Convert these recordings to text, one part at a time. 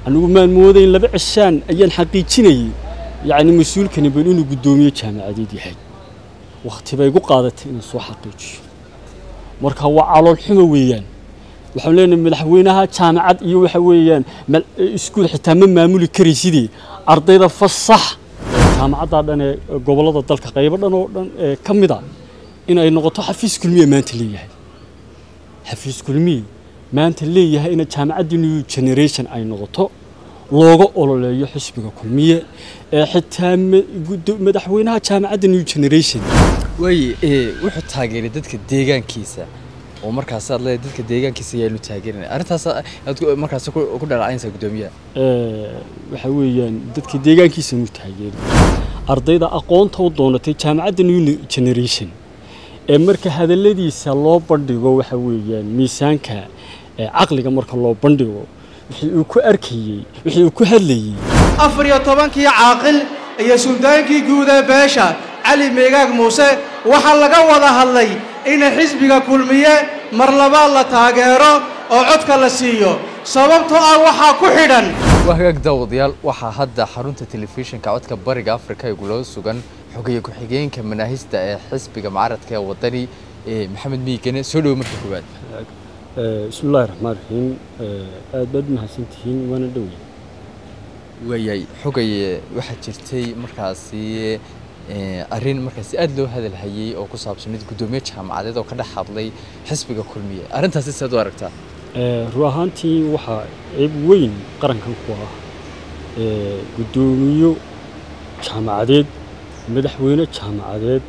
anigu maan moodayn laba cishaan ayaan xaqiijinayay yacni mas-uulkani bal inuu guddoomiye jaamacadeed yahay wakhti bay igu qaadatay inaan soo xaqiijiyo marka waa calool xumo weeyaan waxaan leenahay madaxweynaha jaamacad iyo waxa weeyaan iskuul xitaa ma maamuli karaysidee ardayda fasax jaamacaddaa dhan ee gobollada dalka qaybo dhan oo dhan ee ka mid a in ay noqoto xafiis kulmiye maanta leeyahay xafiis kulmiye maanta leeyahay in jaamacadda new generation ay noqoto looga ololeeyo xisbiga kulmiye ee xitaa madaxweynaha jaamacadda new generation waaye wuxuu taageeray dadka deegaankiisa oo markaas aad leedahay dadka deegaankiisa ayaa lu taageerinaya arrintaas aad markaas ku dhalacaynaysaa guddoomiyaha waxa weeyaan dadka deegaankiisa mu taageeri ardayda aqoonta u doonatay jaamacadda new generation ee marka hadalladiisa loo bandhigo waxa weeyaan miisaanka caqliga marka loo bandhigo wixii uu ku arkayey wixii uu ku hadlayey afar iyo tobankii caaqil iyo suldaankii guud ee beesha cali meegaag muuse waxaa laga wada hadlay in xisbiga kulmiye mar labaad la taageero oo codka la siiyo sababtoo ah waxaa ku xidhan waa hagaag daawadayaal waxaa hadda xarunta telefishinka codka bariga afrika ee guloo sugan xogeeye ku-xigeenka manaahista ee xisbiga mucaaradka ee wadani maxamed miigane soo dhowo marka koowaad bismillahi raxmaan raxiim aad baad mahadsantihiin waana dhowey waayay xogaye waxaa jirtay markaasi arrin markaasi aada loo hadalhayey oo ku saabsanayd guddoomiye jaamacadeed oo ka dhex hadlay xisbiga kulmiye arrintaasi siaad u aragtaa run ahaantii waxaa ceeb weyn qarankan ku ah guddoomiyo jaamacadeed madaxweyne jaamacadeed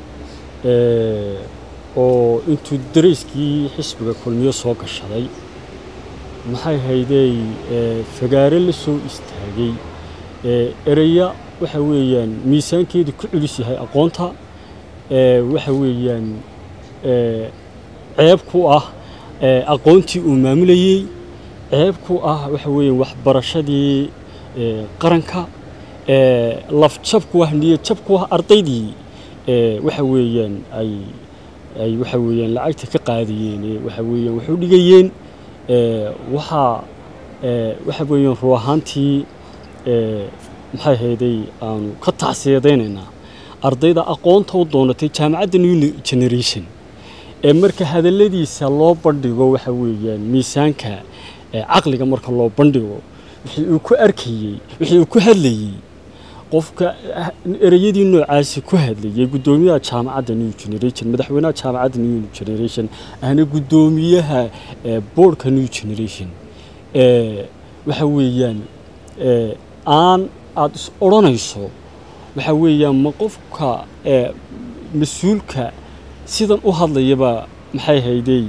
oo intuu darayskii xisbiga kulmiye soo gashaday maxay haydey fagaare la soo istaagay ereya waxa weeyaan miisaankeedu ku culus yahay aqoonta waxa weeyaan ceeb ku ah aqoontii uu maamulayey ceeb ku ah waxa weeyaan waxbarashadii qaranka lafjab ku ah niyadjab ku ah ardaydii waxa weeyaan ay ay waxa weeyaan lacagta ka qaadayeen waxa weeyaan waxu dhigayeen waxaa waxa weeyaan ruu ahaantii maxay hayday aanu ka tacsiyadaynaynaa ardayda aqoonta u doonatay jaamacadda new generation ee marka hadalladiisa loo bandhigo waxa weeyaan miisaanka caqliga marka loo bandhigo wixii uu ku arkayey wixii uu ku hadlayey qofka ereyadii noocaasi ku hadlayay guddoomiyaha jaamacadda new generation madaxweynaha jaamacadda new generation ahna guddoomiyaha boardka new generation waxa weeyaan aan aada is odhanayso waxa weeyaan ma qofka mas-uulka sidan u hadlayaba maxay haydey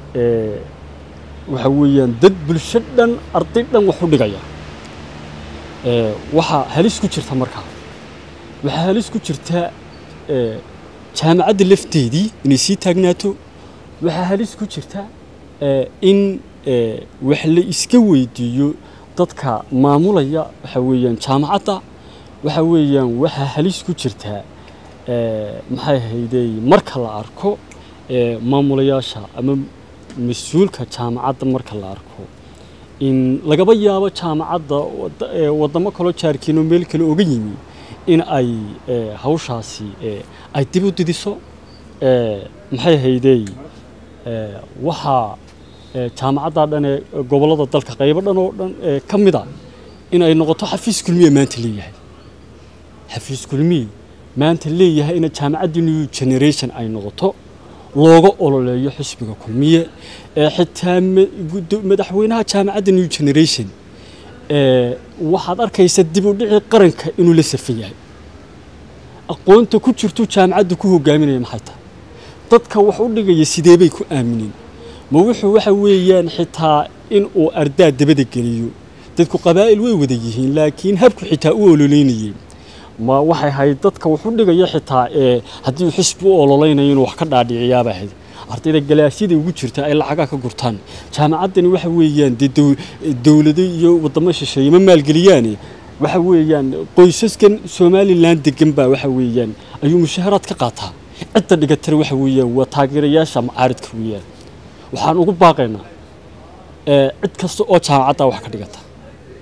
waxa weeyaan dad bulsho dhan arday dhan wax u dhigaya waxaa halis ku jirta markaa waxaa halis ku jirta jaamacadda lafteedii inay sii taagnaato waxaa halis ku jirta in wax la iska weydiiyo dadka maamulaya waxa weeyaan jaamacadda waxa weeyaan waxaa halis ku jirtaa maxay haydey marka la arko maamulayaasha ama mas-uulka jaamacadda marka la arko in lagaba yaabo jaamacadda waddamo kaloo jaarkiinoo meel kale oga yimi in ay hawshaasi ay dib u didiso maxay haydey waxaa jaamacaddaa dhan ee gobollada dalka qaybo dhan oo dhan ee ka mid a in ay noqoto xafiis kulmiye maanta leeyahay xafiis kulmiye maanta leeyahay in jaamacadda new generation ay noqoto looga ololeeyo xisbiga kulmiye ee xitaa madaxweynaha jaamacadda new generation waxaad arkaysa dib u dhici qaranka inuu la safan yahay aqoonta ku jirtu jaamacadda ku hogaaminaya maxay tahay dadka wax u dhigaya sidee bay ku aamineen ma wuxuu waxa weeyaan xitaa in uu ardaa dabada geliyo dadku qabaa'il way wada yihiin laakiin habku xitaa u ololeynayay ma waxay ahayd dadka wuxu dhigaya xitaa ee haddii uu xisbi u ololeynayo inuu wax ka dhaadhiciyaaba ahayd ardayda galaasyada ugu jirta ay lacagaa ka gurtaan jaamacaddani waxa weeyaan dee dowlado iyo waddamo shisheeye ma maalgeliyaane waxa weeyaan qoysaskan somalilan degan baa waxa weeyaan ayuu mushaharaad ka qaataa cidda dhigatana waxa weeyaan waa taageerayaasha macaaridka weeyaan waxaan ugu baaqaynaa cid kasta oo jaamacaddaa wax ka dhigata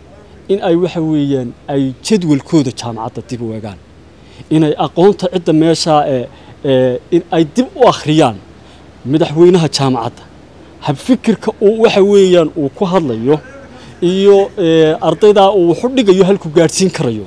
in ay waxa weeyaan ay jadwalkooda jaamacadda dib u egaan inay aqoonta cidda meeshaa ee ee in ay dib u akhriyaan madaxweynaha jaamacadda habfikirka uu waxa weeyaan uu ku hadlayo iyo ee, ardaydaa uu wax u dhigayo halku gaadhsiin karayo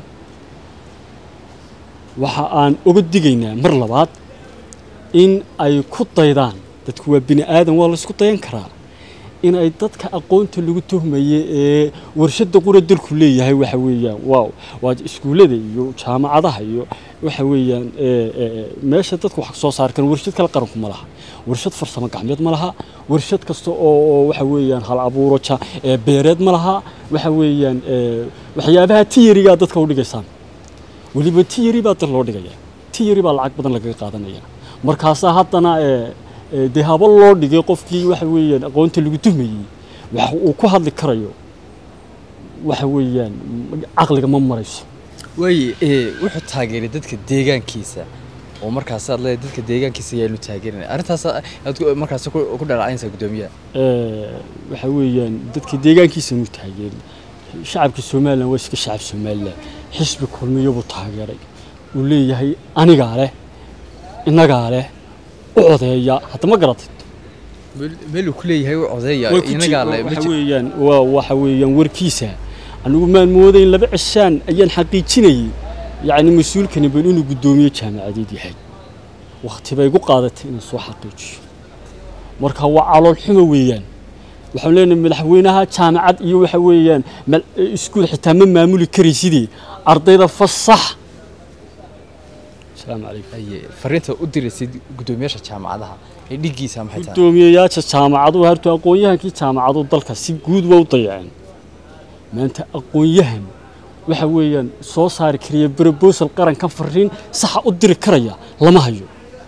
waxa aan uga digaynaa mar labaad in ay ku daydaan dadku waa bini aadan waa laysku dayan karaa in ay dadka aqoonta lagu tuhmaye ee warshada qura dalku leeyahay waxa weeyaan waa waa iskuullada iyo jaamacadaha iyo waxa weeyaan ee, ee, meesha dadku wax soo saar kan warshad kale qaranku ma laha warshad farsamo gacmeed ma laha warshad kasta oo oo waxa weeyaan hal abuuro ja ee beereed ma laha waxa weeyaan ee, waxyaabaha tiyarigaa dadka u dhigaysaan weliba tiyari baa dad loo dhigaya tiyari baa lacag badan lagaga qaadanaya markaasaa haddana ee ee, dee haba loo dhigay qofkii waxa weeyaan aqoonta lagu tuhmayey wax uu ku hadli karayo waxa weeyaan m- caqliga ma marayso waaye ee, wuxuu taageeray dadka deegaankiisa oo markaas aad leedahay dadka deegaankiisa ayaanu taageerinay arrintaas aad ku- markaas ku ku dhaleecaynaysaa guddoomiyaha ee, waxa weeyaan dadka deegaankiisa inuu taageerin shacabka somalilan waa iska shacab somalilan xisbi kulmiyo buu taageeray uu leeyahay anigaa leh innagaa leh u codeeya hadda ma garatid meel- meeluu ku leeyahay u codeeya Way ku inagaa jir- le ma waxa jir- weeyaan waa waxa weeyaan warkiisa anigu maan moodayn laba cishaan ayaan xaqiijinayay yacni mas-uulkani bal inuu guddoomiye jaamacadeed yahay wakhti bay igu qaadatay inaan soo xaqiijiyo marka waa calool xumo weeyaan waxaan leenahay madaxweynaha jaamacad iyo waxa weeyaan mal- iskuul xitaa ma maamuli karaysidee ardayda fasax asalaamu calaykum Haye, fariinta u diraysid guddoomiyaasha jaamacadaha ee dhigiisa maxay tahay guddoomiyeyaasha jaamacadu hartu aqoon-yahankii jaamacadu dalka si guud waa u dayaceen maanta aqoon-yahan waxa weeyaan soo saari karaya brobosal qarankan fariin saxa u diri karaya lama hayo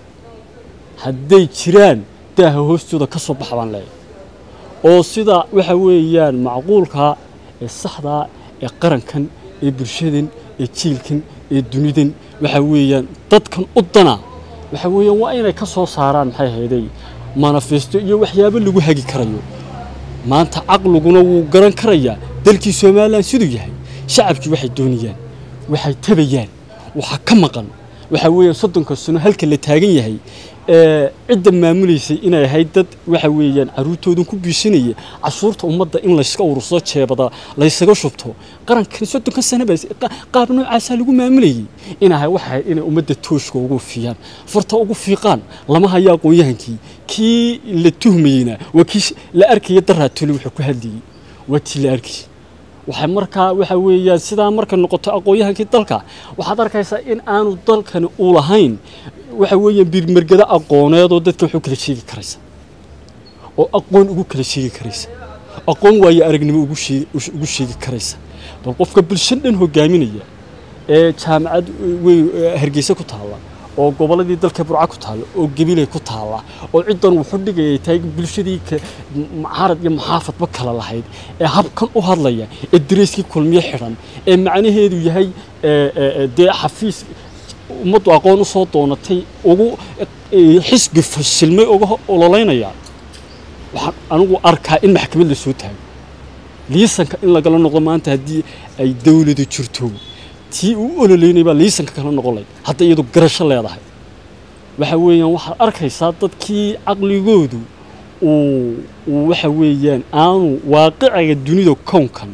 hadday jiraan daaha hoostooda ka soo baxa baan leeyahay oo sida waxa weeyaan macquulka ee saxdaa ee qarankan ee bulshadan ee jiilkan ee dunidan waxa weeyaan dadkan u dana waxa weeyaan waa inay ka soo saaraan maxay ahaydey manifesto iyo waxyaabo lagu hagi karayo maanta caqliguna wuu garan karayaa dalkii somalilan siduu yahay shacabkii waxay doonayaan waxay tabayaan waxa ka maqan waxa weeyaan soddonka sano halka la taagan yahay ee cidda maamulaysay inay ahayd dad waxa weeyaan caruurtoodan ku biisanaya cashuurta ummadda in layska urursado jeebada laysaga shubto qarankan soddonka sano baa qa- qaab noocaasaa lagu maamulayay inahay waxay inay ummadda tooshka ugu fiiyaan farta ugu fiiqaan lama hayo aqoon-yahankii kii la tuhmayeyna waa kii sh- la arkaya daraatole wuxuu ku hadlayey waa tii la arkayay waxay markaa waxa weeyaan sidaa markay noqoto aqoon-yahankii dalka waxaad arkaysaa in aanu dalkani u lahayn waxa weeyaan birmergado aqooneed oo dadka wax u kala sheegi karaysa oo aqoon ugu kala sheegi karaysa aqoon waayo aragnimo ugu sheegi ugu sheegi karaysa bal qofka bulshan dhan hogaaminaya ee jaamacad weyn ee hargeysa ku taalla oo gobolladii dalka burca ku taalla oo gabiley ku taalla oo ciddan wuxuu dhigayay tahay bulshadii ka mucaarad iyo muxaafadba kala lahayd ee habkan u hadlaya ee dareyskii kulmiye xidhan ee macnaheedu yahay ee, ee, ee, dee xafiis ummaddu aqoon u soo doonatay ugu ee, xisbi fashilmay uga ho- ololeynaya waxaan anigu arkaa in maxkamad la soo taago liisanka in lagala noqdo maanta haddii ay dawladu jirto tii uu ololeynay baa liisanka kala noqon lahayd hadday iyadu garasho leedahay waxa weeyaan waxaad arkaysaa dadkii caqligoodu uu uu waxa weeyaan aanu waaqiciga dunida kownkan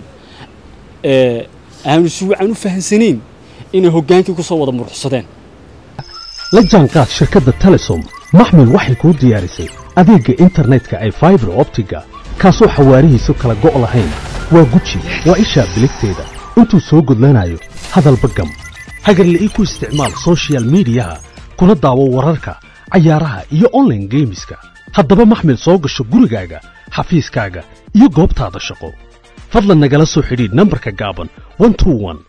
ee aanu si wacan u fahansanayn inay hoggaankii ku soo wada muruxsadeen la jaanqaad shirkadda telesom maxmil waxay kuu diyaarisay adeegga internetka ay faibar optiga kaasoo xawaarihiisu kala go' lahayn waa guji waa ishaa biligteeda intuu soo gudlanayo hadalba gam hagarle ii ku isticmaal soshiyal miidiyaha kuna daawo wararka cayaaraha iyo online geemiska haddaba maxmil soo gasho gurigaaga xafiiskaaga iyo goobtaada shaqo fadlan nagala soo xidhiidh nambarka gaaban 121